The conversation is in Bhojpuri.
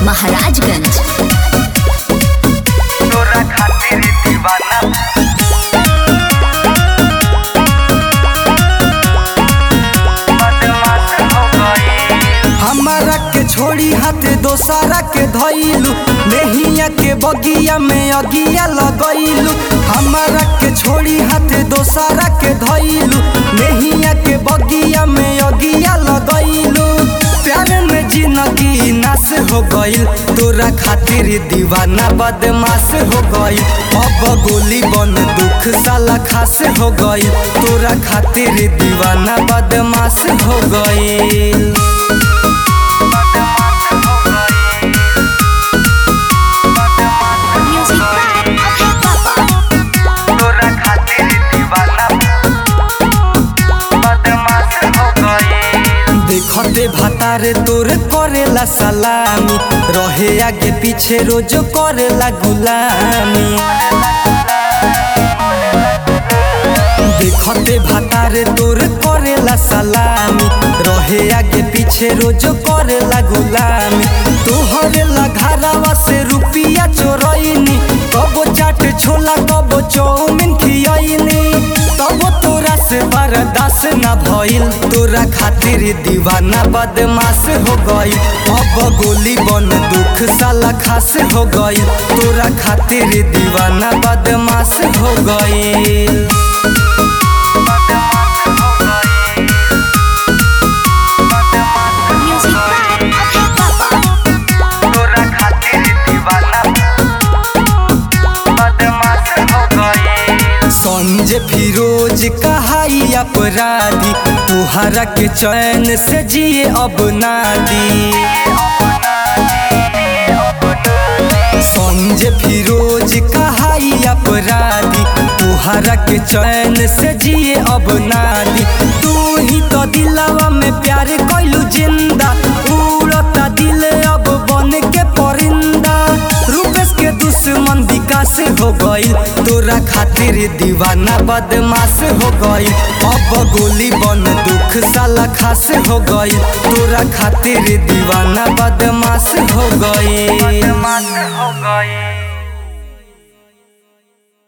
महाराजगंज तोरा खातिर दीवाना बदमाश हो गई हमारा के छोड़ी हाथ दोसारा के धइलू नेहिया के बगिया में अगिया लगइलू हमारा के छोड़ी हाथ दोसारा के धइलू नेहिया के बगिया में अगिया लगइलू प्यार में जिंदगी नाश हो गइल तोरा खातिर दीवाना बदमाश हो गइल अब गोली बन दुख साला खास हो गइल तोरा खातिर दीवाना बदमाश हो गइल म्यूजिक बाय अभय पापा तोरा खातिर दीवाना बदमाश हो गई देखते भातारे तोर करेला सलामी रहे आगे पीछे रोज करेला गुलामी देखते भातारे तोर करेला सलामी रहे आगे पीछे रोज करेला गुलामी तोहरे घरावा से रुपिया चोरैनी कबो चाट छोला कबो चौमिन खियैनी तबो तोरा से बर्दाश्त ना भइल तोरा खातिर दीवाना बदमाश हो गई अब गोली बन दुख साला खास हो गई तोरा खातिर दीवाना बदमाश हो गई म्यूजिक बाय अभय पापा तोरा खातिर दीवाना बदमाश हो गई संजय फिरोज कहाई अपराधी तुहरा के चैन से जिए अब नादी संजय फिरोज कहाई अपराधी तुहरा के चैन से जिए अब नादी तू ही तो दिलवा में प्यार कैलू जिंदा उड़ता दिल अब बन के परिंदा रूपेश के दुश्मन विकास हो गइल तोरा खातिर दीवाना बदमाश हो गइल अब गोली बन दुख साला खास हो गइल तोरा खातिर दीवाना बदमाश हो गइल बदमाश हो गई